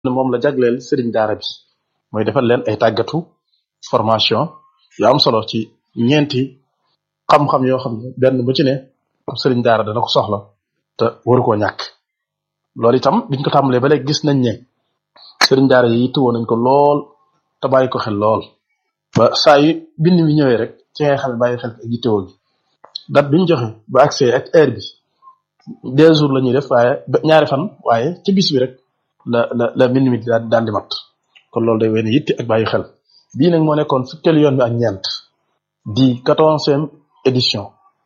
ne moom la jagleel sëriñ daara bi mooy defal leen ay tàggatu formation yu am solo ci ñeenti xam-xam yoo xam ne benn bu ci ne ab sëriñ daara dana ko soxla te waru koo ñàkk loolu itam biñ ko tàmbalee ba léegi gis nañ ne sëriñ daara yi yittewoo nañ ko lool te bàyyi ko xel lool ba saa yu bind mi ñëwee rek ci ngay xam ne bàyyi xel ak yittewoo gi date biñ joxe ba accès ak heure bi deux jours la ñuy def waaye ñaari fan waaye ci bis bi rek la la la mbind mi daal daal di mat kon loolu day wéy ne yitte ak bàyyi xel bii nag moo nekkoon fukkeelu yoon bi ak ñeent di quatorzième édition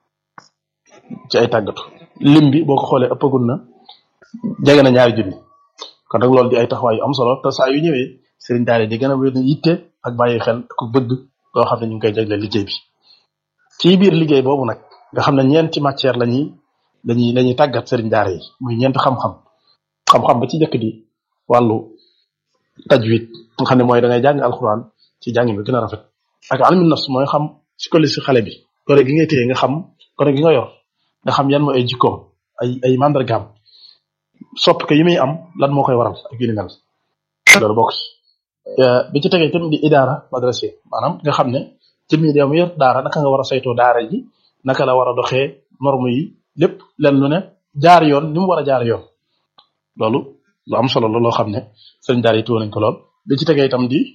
ci ay tàggatu lim bi boo ko xoolee ëppagul na jege na ñaari junni kon nag loolu di ay taxawaay yu am solo te saa yu ñëwee sëriñ daara di gën a wéy ne yitte ak bàyyi xel ak bëgg loo xam ne ñu ngi koy jagleel liggéey bi ci biir liggéey boobu nag nga xam ne ñeenti matière la ñuy lañuy la ñuy tàggat sëriñ daara yi muy ñeenti xam-xam xam-xam ba ci njëkk di wàllu tajwid nga xam ne mooy da ngay jàng alxuraan ci jàng bi gën a rafet ak almin nafs mooy xam psychologie si xale bi gone gi ngay téye nga xam gone gi nga yor nga xam yan mooy ay jikkoom ay ay mandargaam sopp ko yi muy am lan moo koy waral ak yu ni mel loolu bokk bi ci tegee tamit di idaara madrasiya maanaam nga xam ne ci mi dem yor daara naka nga war a saytoo daara ji naka la war a doxee norme yi lépp len lu ne jaar yoon ni mu war a jaar yoon loolu lu am solo la loo xam ne sëriñ daara yi tuwo nañ ko lool bi ci tegee itam di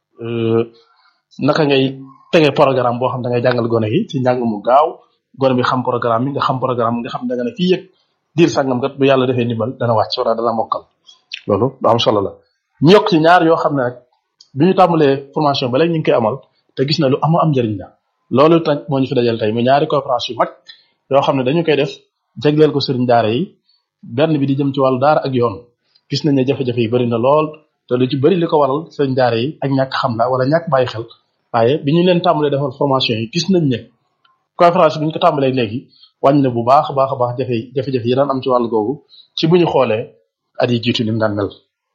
naka ngay tege programme boo xam da ngay jàngal gone gi ci njàng mu gaaw gone bi xam programme bi nga xam programme nga xam da nga ne fii yëg diir sàngam kat bu yàlla defee ndimbal dana wàcc wala dana mokkal loolu lu am solo la ñu yokk ci ñaar yoo xam ne nag bi ñu tàmbalee formation ba léegi ñu ngi koy amal te gis na lu am am njëriñ la loolu nag moo ñu fi dajal tey mu ñaari coopération yu mag yoo xam ne dañu koy def jagleel ko sëriñ daara yi benn bi di jëm ci wàllu daara ak yoon gis nañ ne jafe-jafe yi bari na lool te lu ci bari li ko waral sëriñ daara yi ak ñàkk xam la wala ñàkk bàyyi xel waaye bi ñu leen tàmbalee defal formation yi gis nañ ne conférence bi ñu ko tàmbalee léegi wàññi na bu baax a baax a baax jafe jafe-jafe yi daan am ci wàllu googu ci bu ñu xoolee at yi jiitu ni mu daan mel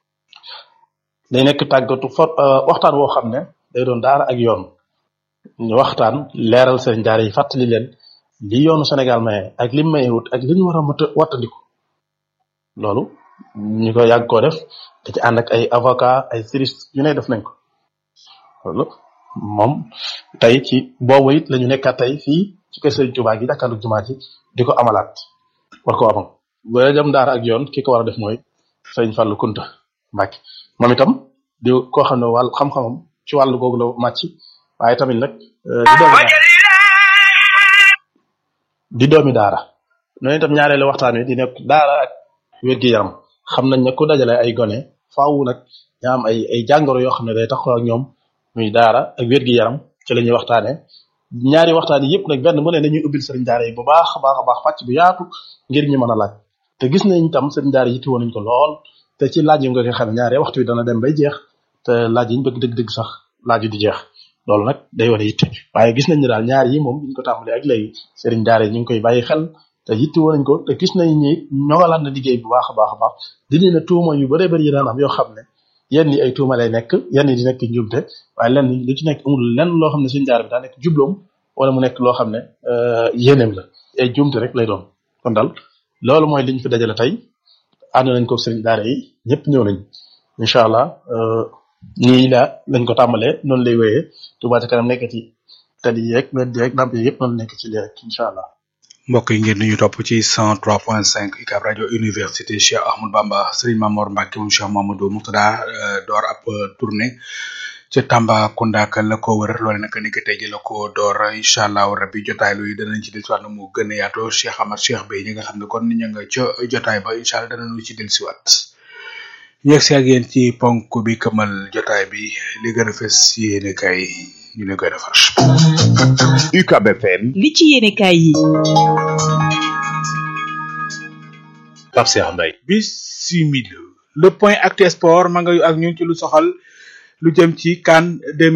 day nekk tàggatu for waxtaan woo xam ne day doon daara ak yoon ñu waxtaan leeral sëriñ daara yi fàttali leen li yoonu Sénégal maye ak lim maye wut ak li ñu war a mët a wattandiku loolu ñu ko yàgg koo def da ci ànd ak ay avocat ay juriste yu ne def nañ ko loolu moom tey ci boobu it la ñu nekkaat tey fii ci kër Sëriñ Tuubaa gi jàkkaarlu jumaa ji di ko amalaat war ko amal ba jëm daara ak yoon ki ko war a def mooy Sëriñ Fallu Kunta Mbàkke moom itam di koo xam ne wàll xam-xamam ci wàllu googu la màcc waaye tamit nag di doomi daara di doomi daara noonu itam ñaareelu waxtaan wi di nekk daara ak wér-gi-yaram xam nañ ne ku dajale ay gone faaw nag ña am ay ay jàngoro yoo xam ne day taxaw ak ñoom muy daara ak wér-gi-yaram ci la ñuy waxtaanee ñaari waxtaan yi yëpp nag benn mu ne dañuy ubbil sëriñ daara yi bu baax a baax a baax pàcc bu yaatu ngir ñu mën a laaj te gis nañ itam sëriñ daara yi tiwoon nañ ko lool te ci laaj yi nga ko xam ne ñaari waxtu yi dana dem bay jeex te laaj yi ñu bëgg dëgg-dëgg sax laaj yi di jeex loolu nag day wane yitte waaye gis nañ ne daal ñaar yi moom biñ ko tàmbalee ak léegi sëriñ daara yi ñu ngi koy bàyyi xel te yitte woon nañ ko te gis nañ ni ñoŋalaat na liggéey bu baax a baax a baax dindi na tuuma yu bëree bëri yi daan am yoo xam ne yenn yi ay tuuma lay nekk yenn yi di nekk njumte waaye lenn lu ci nekk amul lenn loo xam ne sëriñ daara bi daa nekk jubloom wala mu nekk loo xam ne yéeneem la ay jumte rek lay doon kon daal loolu mooy liñ fi dajale tey ànd nañ ko sëriñ daara yi ñëpp ñëw nañ incha allah nii la lañ ko tàmbalee noonu lay wéyee Touba ca kanam nekk ci tali yeeg wet yeeg lamp yi yëpp noonu nekk ci lii rek incha allah. mbokk yi ngeen ñu topp ci 103.5 UCAB rajo université Cheikh Ahmadou Bamba Serigne Mamor Mbacke moom Cheikh Mamadou Moutada door ab tournée ca Tambacounda ak la ko wër loole nag ni ko tey ji la ko door incha allah rabbi jotaay lu danañ ci dellusiwaat na mu gën a yaatoo Cheikh Amar Cheikh Bey ñi nga xam ne kon ña nga ca jotaay ba incha allah danañu ci dellusiwaat. yegg si ak yéen ci ponk bi këmal jotaay bi li gën a fes yéene kay ñu leen koy defar. UCAB FM. li ci yéene kay yi. Pape Cheikh Mbaye. bisimila le point acte sport ma nga yu ak ñun ci lu soxal lu jëm ci CAN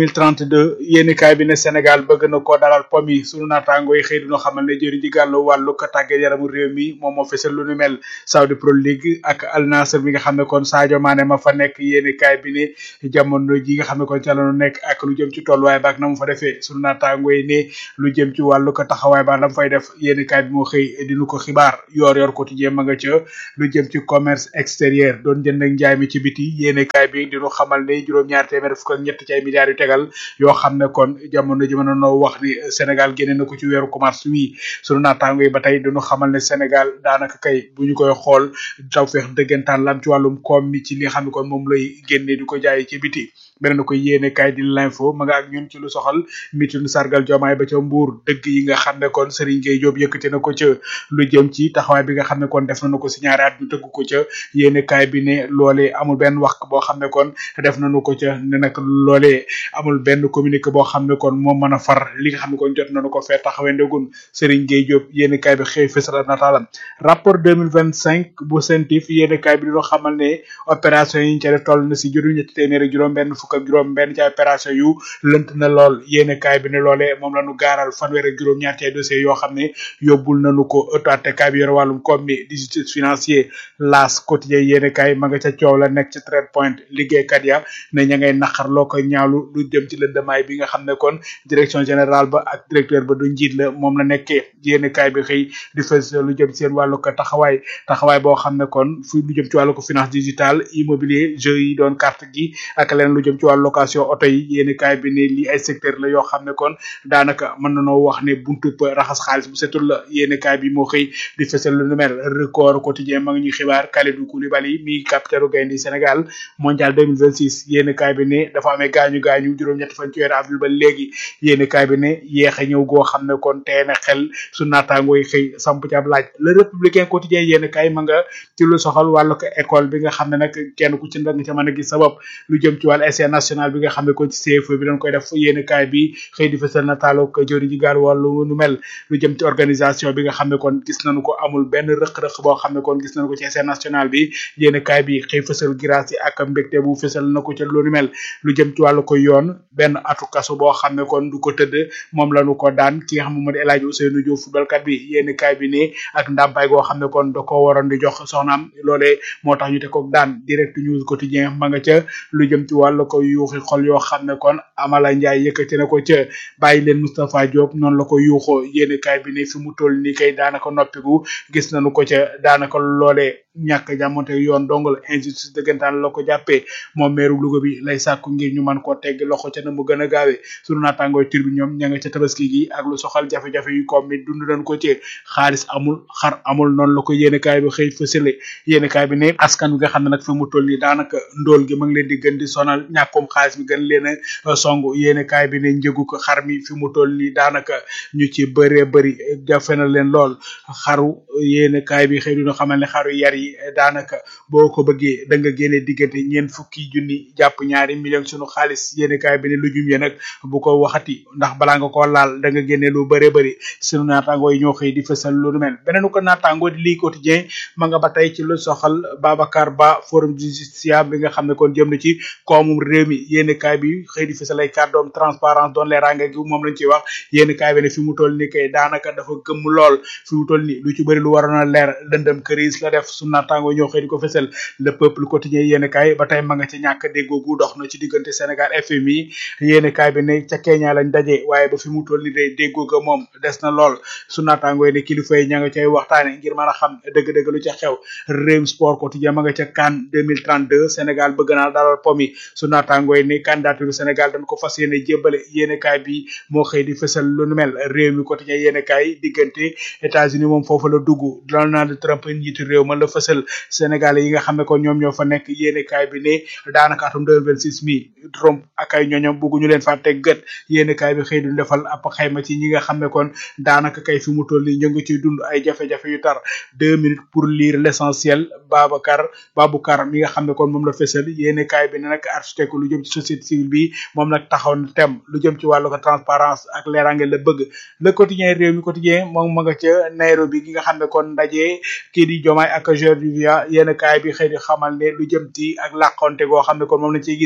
2032 yéenekaay bi ne Sénégal bëgg na koo dalal pom yi sunu naataango yi xëy dina xamal ne jëriñ ji gàllu wàllu ko tàggat yaramu réew mi moom moo fesal lu nu mel Saudi Pro League ak Al Nassr bi nga xam ne kon Sadio Mané ma fa nekk yéenekaay bi ne jamono ji nga xam ne kon ca la nu nekk ak lu jëm ci tolluwaay ba ak na mu fa defee sunu naataango yi ne lu jëm ci wàllu ko taxawaay ba la mu fay def yéenekaay bi moo xëy dinu ko xibaar yor yor quotidien ma nga ca lu jëm ci commerce extérieur doon jënd ak njaay mi ci biti yéenekaay bi dinu xamal ne juróom-ñaar téeméer fukk ak ñett ci ay milliards yu tegal yoo xam ne kon jamono ji mën a noo wax ni Sénégal génne na ko ci weeru commerce wi sunu naataango yi ba tey dinu xamal ne Sénégal daanaka kay bu ñu koy xool taw feex dëggantaan lam ci wàllum koom mi ci li nga xam ne kon moom lay génne di ko jaay ci biti beneen na ko yéene kaay di l'info ma nga ak ñun ci lu soxal mitin sargal jomaay ba ca mbuur dëgg yi nga xam ne kon Serigne Gueye Diop yëkkati na ko ca lu jëm ci taxawaay bi nga xam ne kon def nañu ko si ñaari at ñu tëgg ko ca yéene kaay bi ne loolee amul benn wax boo xam ne kon def nañu ko ca ne nag loolee amul benn communiqué boo xam ne kon moo mën a far li nga xam ne kon jot nañu ko fee taxawee ndegun Serigne Gueye Diop yéene kaay bi xëy fësal nataalam rapport 2025 bu CENTIF yéene kaay bi dina xamal ne opération yi ñu ca def toll na si juróom ñetti téeméer ak juróom benn fukk ak juróom benn ci ay opération yu lënt na lool yéene kaay bi ne loolee moom la ñu gaaral fanweer ak juróom ñaar ci ay dossiers yoo xam ne yóbbul nañu ko ëttu attekaay bi yore wàllum koom mi di justice financier laas quotidien yéene kaay ma nga ca coow la nekk ci trade point liggéeykat ya ne ña ngay naqar loo koy ñaawlu lu jëm ci lëndamaay bi nga xam ne kon direction générale ba ak directeur ba du njiit la moom la nekkee yéene kaay bi xëy di fës lu jëm seen wàllu ko taxawaay taxawaay boo xam ne kon fu lu jëm ci wàllu ko finance digitale immobilier jeux yi doon carte gi ak leneen lu jëm ci wàllu location oto yi yéeni kaay bi ne lii ay secteur la yoo xam ne kon daanaka mën nanoo wax ne buntu raxas xaalis bu setul la yéeni kaay bi moo xëy di fësal lu mel record quotidien ma ngi ñuy xibaar Kalidou Koulibaly mi capitaine gaynde Sénégal mondial 2026 yéeni kaay bi ne dafa amee gaañu gaañu juróom-ñett fan ci weeru avril ba léegi yéeni kaay bi ne yeex a ñëw goo xam ne kon tee na xel su naataangoo yi xëy samp ci ab laaj le républicain quotidien yéeni kaay ma nga ci lu soxal wàllu ko école bi nga xam ne nag kenn ku ci nga ca mën a gis sa bopp lu jëm ci wàllu essai national bi nga xam ne kon ci CFE bi dañ koy def yéeni kaay bi xëy di fësal nataalu ko jëri ji gaal wàllu nu mel lu jëm ci organisation bi nga xam ne kon gis nañu ko amul benn rëq-rëq boo xam ne kon gis nañu ko ci essai national bi yéeni kaay bi xëy fësal grâce yi ak mbégte bu fësal na ko ca lu nu mel lu jëm ci wàllu ko yoon benn atu kasu boo xam ne kon du ko tëdd moom lañu ko daan ki nga xam ne moo di El Hadji Ousseynou Diouf footballkat bi yéeni kaay bi ne ak ndàmpaay goo xam ne kon da ko waroon di jox soxnaam loolee moo tax ñu te ko daan direct news quotidien ma nga ca lu jëm ci wàllu ko yuuxi xol yoo xam ne kon Amala Ndiaye yëkkati na ko ca bàyyi leen Moustapha Diop noonu la ko yuuxoo yéeni kaay bi ne fi mu toll nii kay daanaka noppigu gis nañu ko ca daanaka loolee ñàkk jàmmonte yoon dong la injustice dëggantaan la ko jàppee moom meeru Louga bi lay sàkku ngir ñu mën koo tegg loxo ca na mu gën a gaawee sunu naataangooy tur bi ñoom ña nga ca tabaski gi ak lu soxal jafe-jafe yu koom mi dund nañ ko ci xaalis amul xar amul noonu la ko yéene kaay bi xëy fësale yéene kaay bi ne askan bi nga xam ne nag fi mu toll nii daanaka ndóol gi ma ngi leen di gën di sonal ñàkkum xaalis bi gën leen a song yéene kaay bi ne njëgu ko xar mi fi mu toll nii daanaka ñu ci bëree bëri jafe na leen lool xaru yéene kaay bi xëy dina xamal ne xaru yar yi daanaka boo ko bëggee da nga génne diggante ñeent fukki junni jàpp ñaari million sunu xaalis yéene kaay bi ne lu jum ye nag bu ko waxati ndax balaa nga ko laal da nga génne lu bëree bëri sunu naataangoo yi ñoo xëy di fësal lu nu mel beneen ko naataangoo di lii quotidien ma nga ba tey ci lu soxal Babacar Ba forum du justiciable bi nga xam ne kon jëm na ci koomum réew mi yéene kaay bi xëy di fësal ay kàddoom transparence doon leeraange gi moom lañ ciy wax yéene kaay bi ne fi mu toll ni kay daanaka dafa gëmm lool fi mu toll ni lu ci bëri lu waroon a leer lëndëm këriis la def sunu naataangoo ñoo xëy di ko fësal le peuple quotidien yéene kaay ba tey ma nga ci ñàkk déggoo gu dox na ci diggante Sénégal FMI yéene kaay bi ne ca Kenya lañ daje waaye ba fi mu toll ni day déggoo ga moom des na lool su naataangoo ne kilifa yi ña nga cay waxtaane ngir mën a xam dëgg-dëgg lu ca xew réew sport quotidien ma nga ca CAN 2032 Sénégal bëgg naa dalal pomi su naataangoo ne candidature Sénégal dañ ko fas yéene jébbale yéene kaay bi moo xëy di fësal lu nu mel réew mi quotidien yéene kaay diggante États-Unis moom foofu la dugg Donald Trump njiitu réew ma la fësal Sénégal yi nga xam ne kon ñoom ñoo fa nekk yéene kaay bi ne daanaka atum 2026 mi Trump ak ay ñooñam bëgguñu leen fàtte gët yéene kaay bi xëy du defal ab xayma ci ñi nga xam ne kon daanaka kay fi mu toll nii ñu ngi ciy dund ay jafe-jafe yu tar deux minutes pour lire l'essentiel Babacar Baboucar mi nga xam ne kon moom la fësal yéene kaay bi ne nag architecte lu jëm ci société civile bi moom nag taxaw na tem lu jëm ci wàllu ko transparence ak leerange la bëgg le quotidien réew mi quotidien moom ma nga ca Nairobi gi nga xam ne kon ndaje kii di Diomaye ak George Weah yéene kaay bi xëy di xamal ne lu jëm ci ak làqonte goo xam ne kon moom lañ ciy gis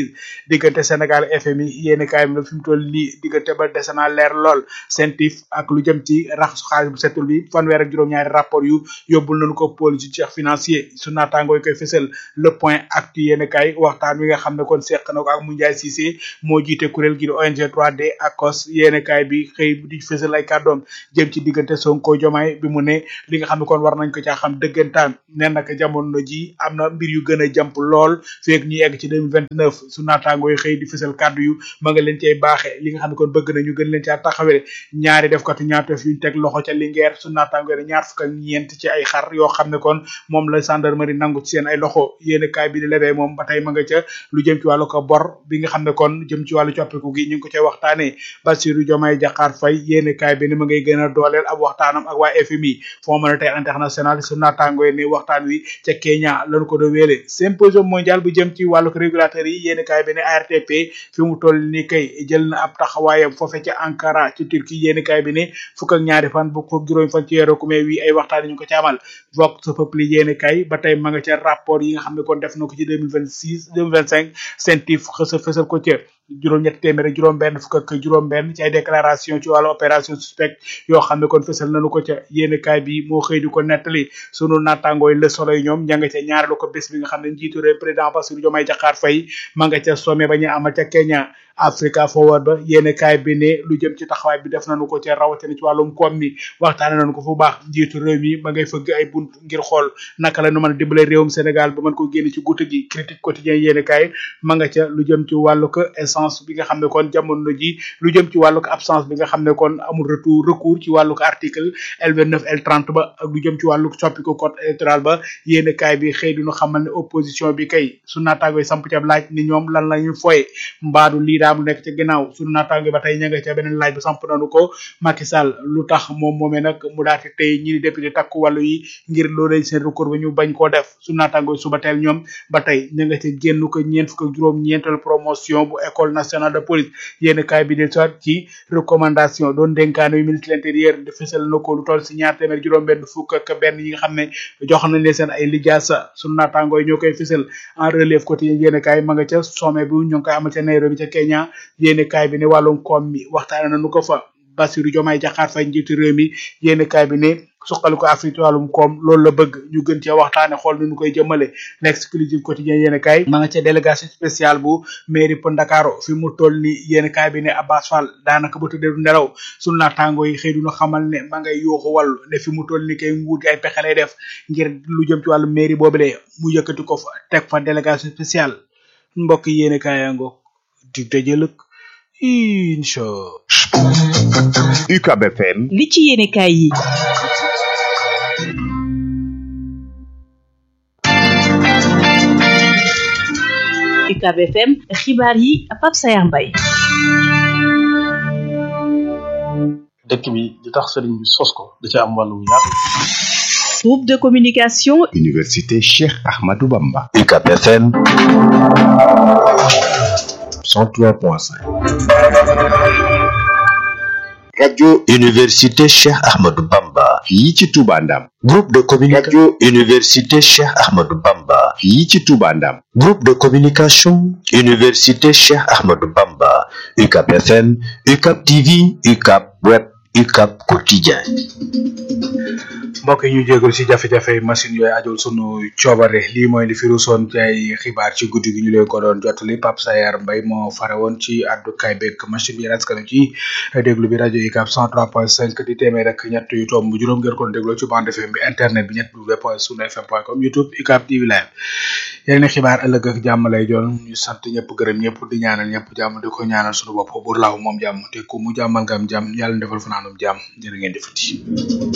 2026 diggante Sénégal FMI yéeni kaay bi fi mu toll nii diggante ba dese naa leer lool sentif ak lu jëm ci raxasu xaalis bu setul bi fanweer ak juróom-ñaari rapport yu yóbbul nañu ko pôle judiciaire financier su naataangoo yi koy fësal le point actu yéeni kaay waxtaan wi nga xam ne kon seq na ko ak mu Ndiaye Cissé moo jiite kuréel gi di ONG 3D akos yéeni kaay bi xëy di fësal ay kàddoom jëm ci diggante Sonko Jomaay bi mu ne li nga xam ne kon war nañ ko caa xam dëggantaan ne nag jamono ji am na mbir yu gën a jàmp lool feeg ñu egg ci 2029 su naataangoo yi xëy di fësal kàddu yu ma nga leen cay baaxe li nga xam ne kon bëgg na ñu gën leen caa taxawee ñaari def katu ñaatef yuñ teg loxo ca Linguère su naataangoo yi ñaar fukk ak ñeent ci ay xar yoo xam ne kon moom la gendarmerie nangu ci seen ay loxo yéeni kaay bi di lebee moom ba tey ma nga ca lu jëm ci wàllu ko bor bi nga xam ne kon jëm ci wàllu coppiku gi ñu ngi ko cay waxtaanee Bassirou Diomaye Diakhar Faye yéeni kaay bi ni ma ngay gën a dooleel ab waxtaanam ak waa FMI Fonds monétaire international su naataangoo yi ne waxtaan wi ca Kenya lañu ko do wéele symposium mondial bu jëm ci wàllu régulateur yi yéeni kaay bi ne ARTP fi mu toll ni kay jël na ab taxawaayam foofe ca Ankara ci Turquie yéeni kaay bi ne fukk ak ñaari fan bu fukk juróomi fan ci weeru mai wi ay waxtaan ñu ko ci amal vox populi yéeni kaay ba tey ma nga ca rapport yi nga xam ne kon def na ko ci 2026 2025 sentif xësa fësal ko ca juróom ñetti téeméer ak juróom benn fukk ak juróom benn ci ay déclaration ci wàllu opération suspect yoo xam ne kon fësal nañu ko ca yéeni kaay bi moo xëy di ko nettali sunu nattangooy le soleil ñoom ña nga ca ñaareelu ko bés bi nga xam ne njiitu réew président Bassirou Diomaye Diakhar Faye ma nga ca sommet ba ñu amal ca Kenya Africa Forward ba yéeni kaay bi ne lu jëm ci taxawaay bi def nañu ko ca rawatina ci wàllum koom mi waxtaane nañu ko fu baax njiitu réew mi ma ngay fëgg ay bunt ngir xool naka la nu mën a dimbale réewum Sénégal ba mën ko génne ci guute gi critique quotidien yéeni kaay ma nga ca lu jëm ci wàllu ko essence bi nga xam ne kon jamono ji lu jëm ci wàllu ko absence bi nga xam ne kon amul retour recours ci wàllu ko article L29 L30 ba ak lu jëm ci wàllu soppiku code électoral ba yéeni kaay bi xëy duñu xamal ne opposition bi kay su naataangoy samp ca laaj ni ñoom lan la ñu foye mbaadu lii daam lu nekk ca ginnaaw sunu naataango ba tey ña nga ca beneen laaj bu samp nañu ko Macky Sall lu tax moom moomee nag mu daati tey ñi di député takku wàllu yi ngir loolu seen recours ba ñu bañ koo def sunu naataango suba teel ñoom ba tey ña nga ca génn ko ñeent fukk ak juróom ñeental promotion bu école nationale de police yéen kaay bi de soit ci recommandation doon dénkaane yu ministre de l'intérieur de fësal na ko lu toll si ñaar téeméer juróom benn fukk ak benn yi nga xam ne jox nañ leen seen ay lijaasa sunu naataango yi ñoo koy fësal en relève quotidien yéen kaay ma nga ca sommet bi ñu ngi koy amal ca Nairobi ca Kenya yéen kaay bi ne wàllum koom mi waxtaane nañu ko fa Bassirou Diomaye Diakhar Faye njiitu réew mi yéen kaay bi ne suqali ko Afrique ci wàllum koom loolu la bëgg ñu gën cee waxtaane xool nu ñu koy jëmale l'exclusive quotidien yéen kaay ma nga ca délégation spéciale bu mairie pour Ndakaaru fi mu toll ni yéen kaay bi ne Abbas Fall daanaka ba tuddee du nelaw sunu naataango yi xëy duñu xamal ne ma ngay yuuxu wàllu ne fi mu toll ni kay nguur gi ay pexe lay def ngir lu jëm ci wàllu mairie boobule mu yëkkati ko fa teg fa délégation spéciale mbokk yéen kaay yaa ngoog dig dajëlëk incha UCAB FM li ci yéene kaay yi UCAB FM xibaar yi Pape Sayar Mbaye dëkk bi di tax sëriñ bi sos ko da ca am wàllu wu yaatu groupe de communication Université Cheikh Ahmadou Bamba UCAB FM 103.5 radio Université Cheikh Ahmadou Bamba fii ci Touba Ndam groupe de communication radio Université Cheikh Ahmadou Bamba fii ci Touba Ndam groupe de communication Université Cheikh Ahmadou Bamba UCAB FM UCAB TV UCAB web UCAB quotidien mbokk yi ñu jégalu ci jafe-jafe machine yooyu ajul sunu coobare lii mooy li fi rusoon ci ay xibaar ci guddi gi ñu leen ko doon jottali Pape Sayar Mbaye moo fare woon ci àddukaay beeg machine bi raskanu ci déglu bi rajo UCAB 103.5 di téeméer ak ñett yu tomb juróom ngeen ko doon dégloo ci bande FM bi internet bi ñett w point sunu fm point com youtube UCAB TV live yéen a xibaar ëllëg ak jàmm lay doon ñu sant ñëpp gërëm ñëpp di ñaanal ñëpp jàmm di ko ñaanal sunu bopp buur laaw moom jàmm te ku mu jàmmal nga am jàmm yàlla defal fanaanum jàmm jërë ngeen di fati